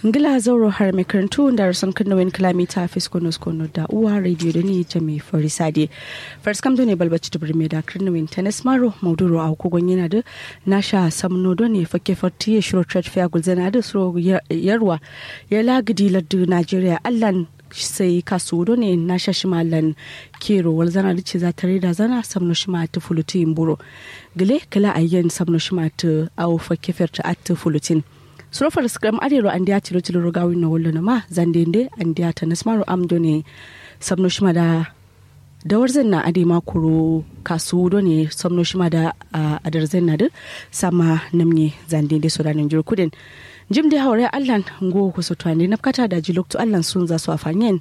ngila zauro har mai karantu da rasan kanawin kilomita fiskono skono da uwa radio da ni jami farisade first kam ne balbaci da birme da kanawin tennis maro mauduro a kogon yana da nasha samno do ne fake farti ya shiro trade fair gulzana da suro yarwa ya lagidi laddu nigeria allan sai kasu do ne na shashimalan kero wal zana da ce za ta reda zana samno shima ta fulutin buro gile kala ayyan samno shima ta awo fake ferta at fulutin surofar skram adero an diya tilo tilo rogawi na wallo ma zandende an diya ta nasmaru amdo ne samno shima da dawar zan na ade makuro kasu do ne samno shima da adar zan na da sama namne zandende sodanin jirkudin jim da haure allan ngo ku so twani na kata da jilokto allan sun za su afanyen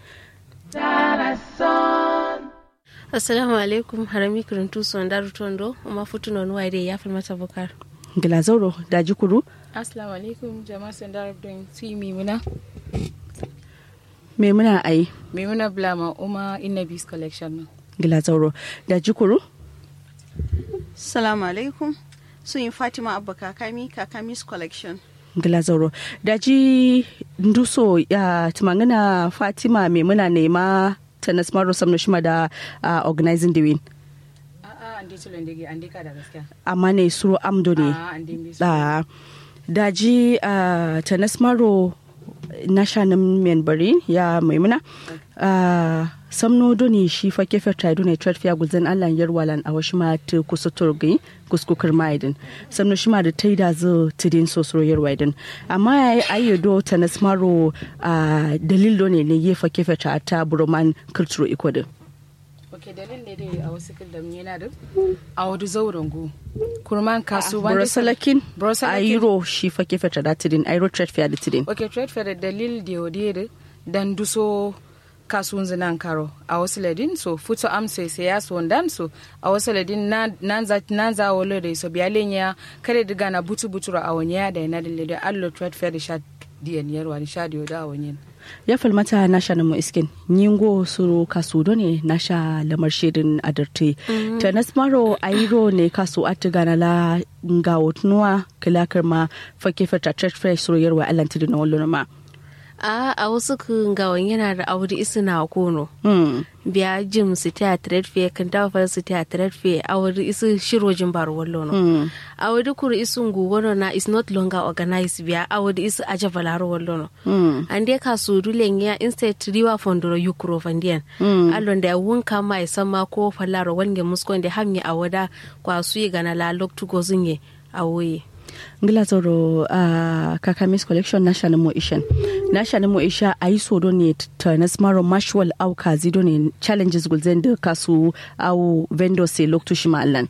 assalamu alaikum harami kuruntu son daru tondo uma futuno nuwa ide ya fi mata bukar gila zauro da jikuru assalamu alaikum jama'a son daru don si mimuna memuna ai mimuna blama uma innabis collection na gila zauro da jikuru salamu alaikum sun yi fatima abba kakami kakami's collection gila zauro da ji nduso ya tumangana fatima memuna nema ta nasmaro samna shima da uh, organizing the win a'a an dai tulun dage an dai kada gaskiya amma ne suro amdo ne a'a an dai misu da da ji uh, ta nasmaro na shanin membari ya maimuna uh, samno doni shi fa kefe trai doni trade fair guzan allan yarwalan a wasu ma ta kusa turgi kuskukar maidin samno shi ma da ta yi da zo tidin sosoro yarwaidin amma ya yi ayyado ta nasmaro uh, dalil doni ne yi fa kefe ta ta buroman kulturo ikodin ok dalilin ne dai a wasu kildam yana da a wadu zauren go kurman kasu wanda burasalakin Burasalakin. ayiro shi fa kefe ta da tidin ayiro trade fair da tidin ok trade fair da dalil da yau da dan duso kasuwan zinan karo a wasu ladin so futo amsa sai ya so dan so a wasu ladin nan za nan za wolo da so biyalen ya kare diga na butu butura a wani ya da yana da ladin allo trade fair da sha diyan yarwa ni sha diyo da a wani ya falmata na sha namu iskin nyingo suru kasu do ne na sha lamar shirin adarte ta nasmaro ayiro ne kasu atiga na la nga wotnuwa kilakar ma fake fata trade fair suru yarwa alantidi na wallo ma a a wasu kun gawan yana da auri isu na kono hmm. biya jim su ta trade fair kan dawa fara su ta trade fair auri isu shiro jin bar wallo no auri kuru isu ngu wono na is not longer organized biya auri isu aja balaro wallo no ande ka su dulen ya instead riwa fondoro yukuro fandian allon da wun kama ya sama ko falaro wange muskon da hamye awada kwa su yi gana la loktu gozinye awoye ngila zoro uh, kakamis collection na sha namo ishen na sha namo isha a yi so do ne ta nasmaro mashwal au kazi do ne challenges gulzen da kasu au vendor se loktu shi ma'allan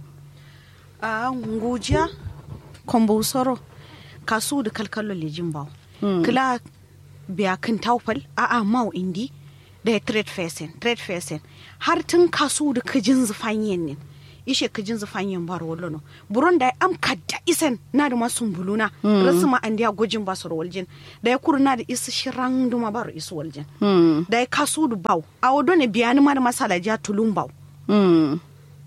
a ngujiya kombo soro kasu da kalkalo lejin bawo kila biya kan taufal a a mau indi da ya trade facing trade facing har tun kasu da kajin zufanyen ne ishe kajin zufanyen bar wallo no buron da am kadda isen na da masun buluna rasu ma an dia gojin ba su waljin da ya kuru na da isu shiran duma bar isu waljin da ya kasu da baw a wado ne biya ni ma da masala ja tulun baw Hmm.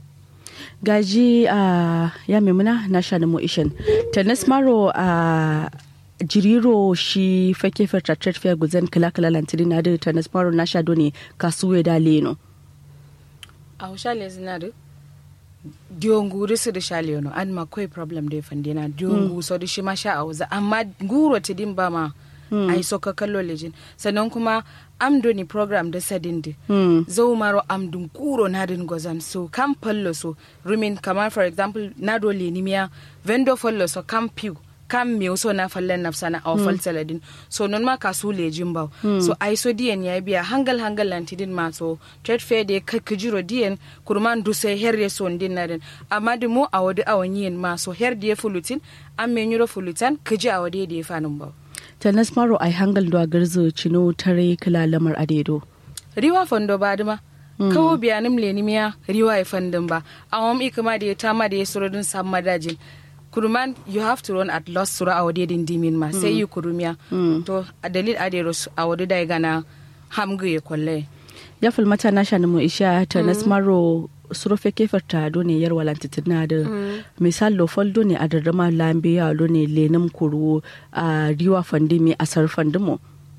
gaji a ya memuna na sha namo ishen ta nasmaro a jiriro shi fake fata trade fair gulzen kala kala lantiri na da ta nasmaro na sha do ne kasu da leno a shale zina da diongu risu da shale no an ma koi problem da fande na diongu so da shi ma sha a wuza amma guro ti din ba ma ai so ka kallo lejin sannan kuma am do ni program da sadin di zo maro am dun kuro na din gozan so kam pallo so rumin kamar for example na do lenimiya vendor fallo so kam piu kam me so na fallen nafsa na aw fal saladin so non ma kasu lejin ba so ai so diyan ya biya hangal hangal lantidin ma so trade fair de ka kujiro diyan kurman du sai herre so din na din amma di mu awadi awanyin ma so her de fulutin am me nyuro fulutan kuji awadi de fanin ba ta nasmaro ai hangal do garzo cino tare kala lamar adedo riwa fondo ba dima kawo biyanim lenimiya riwa ya fandin ba awam ikama da ya tama da ya surodin sam madajin kuruman you have to run at loss sura a wade din dimin ma sai yi kurumiya to a dalil adero a wade da gana hamgu ya kwalle ya falmata na sha namo isha ta nasmaro surofe kefar ta do ne yar walanti tina da misal lo fol do ne a darrama lambe ya do ne lenam kuru a riwa fandi mi asar fandimo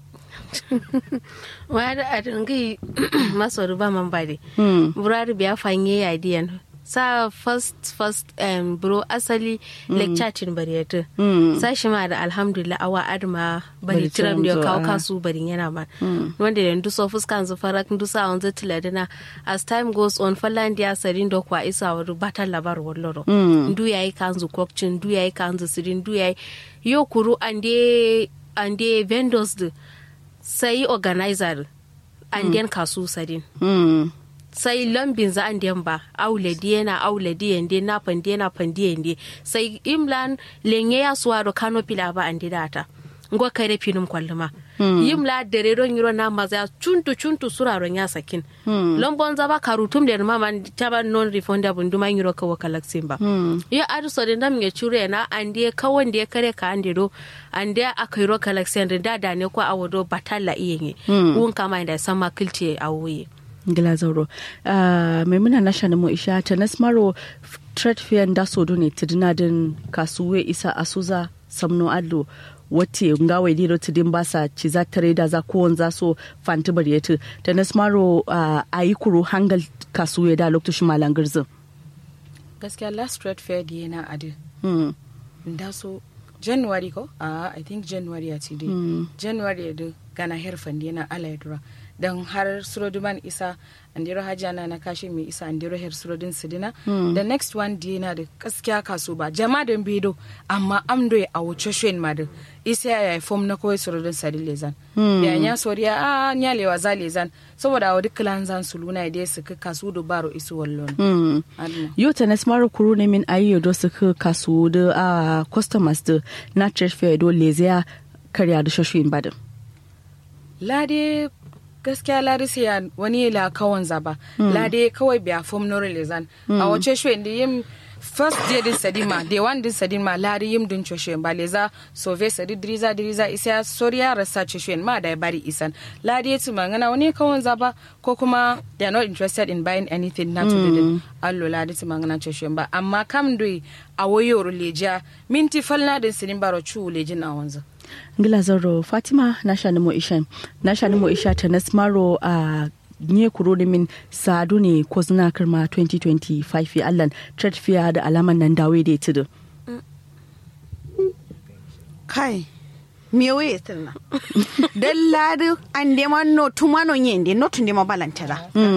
wa da a dangi maso ruba man bade burari biya fanye ya diyan sa first first um, bro asali lecture tin bariyatu sa shi ma da alhamdulillah awa adma bari Bari tiram da tiram zo, kawo ah. kasu bari yana ba wanda da ndu so fuskan zu farak ndu sa on zati ladina as time goes on fallan dia sarin do kwa isa wa batal labar walloro ndu yayi kanzu kokcin ndu yayi kanzu sirin ndu yayi yo kuru ande ande vendors du sai organizer anden kasu sadin Mm. sai lambin za an den ba aule diena aule diende na pandiena pandiende sai imlan lenye ya suwaro kano pila ba andi data ngo kare pinum kwalluma yimla dere ron yiro na maza chuntu chuntu suraron ya sakin lombon za ba karutum der mama taba non refundable nduma yiro kawo kalaksin ba ya adu so de ndam nge chure na ande kawon de kare ka ande do ande akairo kalaksin da da ne ko awodo batalla iyenye un kama inda sama kilce awuye ngila zauro uh, maimuna na shani mu isha ta nasmaro f- trade fair da so do ne tidina din kasuwe isa asuza samno adlo wate ngawe diro tidin basa ci za tare da za ko za so fanti bari yata ta nasmaro uh, ayi kuro hangal kasuwe da lokacin malangirzin gaskiya last trade fair da yana adi hmm. da so january ko a i think january a ci dai january da gana herfan da yana ala yadura don har suroduman isa andiro hajjana na kashe mai isa andiro her surodin sidina the next one da yana da gaskiya kaso ba jama da bido amma amdo ya awo choshen ma da isa ya yi fom na kawai surodin sadi lezan ya nya soriya a nya lewa za lezan saboda awo duk kilan zan su luna da su ka kasu da baro isu wallon Hmm. Adna. yo ta nasmaro kuro ne min ayi do su ka kasu da uh, customers da na trade fair do leziya karya da shoshin badin lade gaskiya lade sai ya wani la kawan zaba lade kawai biya fom no relizan a wace shi inda yin first day din sadima day one din sadima lade yim din choshe ba leza sove sadi driza driza isa soriya rasa choshe ma da ya bari isan lade ya ci mangana wani kawan zaba ko kuma they are not interested in buying anything na to do din allo lade ci mangana choshe ba amma kam doi a wayo leja minti falna din sidin baro chu lejin a wanzu ngila zaro fatima na shani mo isha na shani mo isha ta nasmaro a nye kuro da min sadu ne ko zina karma 2025 ya allan trade fair da alaman nan dawe da ya da kai miyo ye tirna dalladu ande ma no tumano yende no tunde ma balantara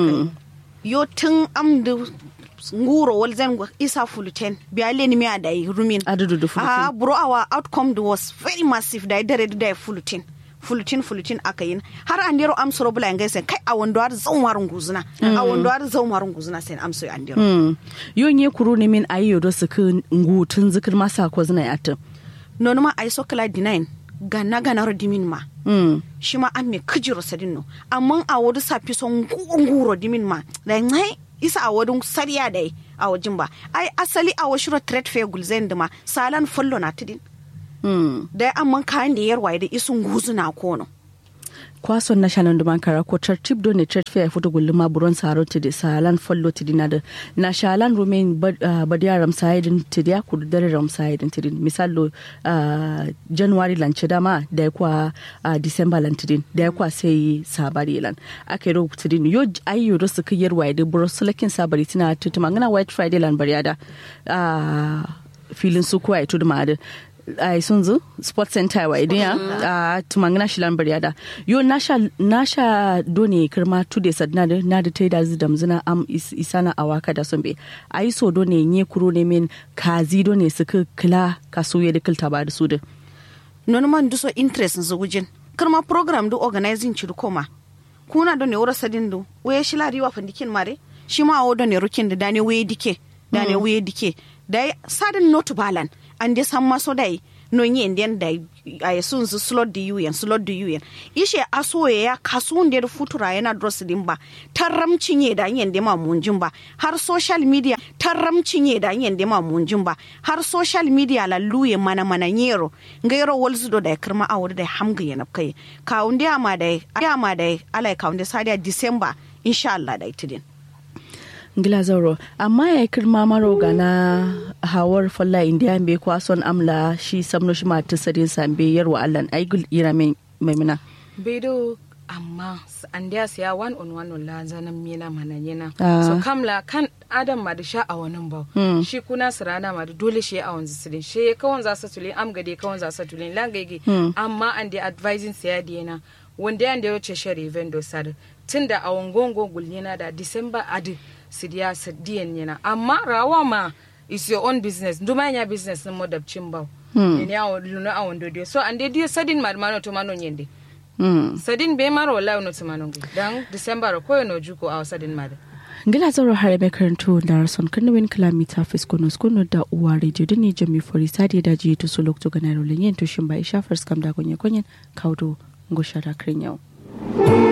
yo tun amdu nguro wal zan isa fuluten biya ni mi adai rumin Adudu da fuluten. ah bro our outcome was very massive da dare da fuluten fulutin fulutin aka yin har an dero am soro bula ngai sen kai a wando har zan warun guzuna a wando har zan warun guzuna sen am so an dero Mm. yo nye kuro ne min ayi yodo su ka ngutun zikir masa ko zina ya ta non ma ay sokla dinain gana gana ro dimin ma Mm. shi ma an me kijiro sadin no amma a wadu safi son nguro dimin ma da ngai isa a wadun sariya dai a wajin ba ai asali a washiro trade fair gulzen da ma salan follo na tidin Mm. da amma kayan da yarwa da isun guzu na kono kwason na shanan duman kara ko tartib do ne trade fair foto gulluma buron saro ti de salan follo ti dina da na shalan romain badiya ramsaidin ti da ku dare ramsaidin ti din misalo ah, january lan ci dama da ya kwa ah, december lan ti din da ya kwa sai sabari lan ake ro ti din yo ayyo do su kiyar wa da buro sulakin sabari tina tutuma ngana white friday lan bariada ah, filin su kuwa ito da ma'adin ai sun zo sport center wa idan ya a tumangina shi lambar yada yo nasha nasha done kirma tude sadna da na da taida zu damzina am is, isana awaka da sombe ai so done nye kuro ne min kazi done suka kila kasuye da kilta ba da su da non man duso interest zu wujin karma program du organizing ci koma kuna do ne wura sadin du waye shi lari wa fandikin mare shi ma awo do ne rukin da dane waye dike dane waye dike dai sadin not balan an de san maso dai no yin den dai ay sun su slot di yuyen slot di yuyen ishe aso ya kasun da futura yana dross din ba tarramcin ye da yin de ma munjin ba har social media tarramcin ye da yin de ma munjin ba har social media la luye mana mana nyero ngairo wolzu do da kirma awur da hamga yana kai kawunde ama da ama da alai kawunde sadia december insha Allah da itidin ngila zauro amma ya kirma maro gana hawar falla indiya be kwason amla shi samno shi mata sadin sambe yarwa allan aigul ira mai maimuna bedo amma an da siya one on one la zanan mina mana yana Ah. so kamla kan adam ma da sha a wani ba Hmm. shi kuna sirana ma da dole shi a wanzu sirin shi kawon za su tulin am gade kawon za su tulin langage Hmm. amma an da advising siya da yana wanda yan da ya wuce shari vendo sar tun da a wangongo gulnina da december adi sidiya sidiyan yana amma rawa ma is your own business nduma ya business mo dabcin ba ne ya luna a wando dio so an da dio sadin marmano to manon yende Mm. sadin be mara wallahi no tumanongi dan december ko no juko a sadin mada ngila zauro hare mai karantu da rason kanawin kilomita fiskono skono da uwa radio da ni jami fori sadi da ji to sulok to ganaro lenyen to shin ba isha first kam da gonye gonyen kaudo ngoshara krinyau